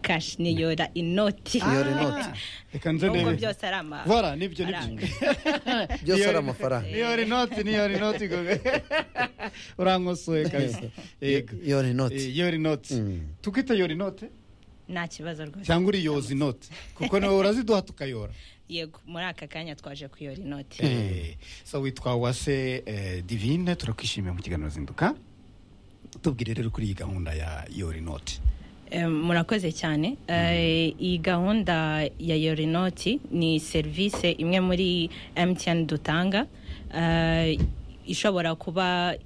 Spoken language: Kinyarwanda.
kashi niyora inoti Niyora inoti. reka nze ubwo ndebe byose ari ama Voilà, nibyo nibyo Aranga. Iyo- byose ari amafaranga iyo ari inoti niyo ari inoti gogo. urankosoye kabisa yego iyo ni Eh, inoti iyo ari inoti Mm. tukwita iyo ari inoti nta kibazo rwose cyangwa uriyoza inoti kuko niwe uraziduha tukayora yego muri aka kanya twaje kuyora inoti Eh, so witwa wase eh, divine turakwishimiye mu kiganiro zinduka tubwire rero kuri iyi gahunda ya yori noti Eh, murakoze cyane Eh, iyi gahunda ya yorinoti ni serivisi imwe muri mtn dutanga Eh, ishobora kuba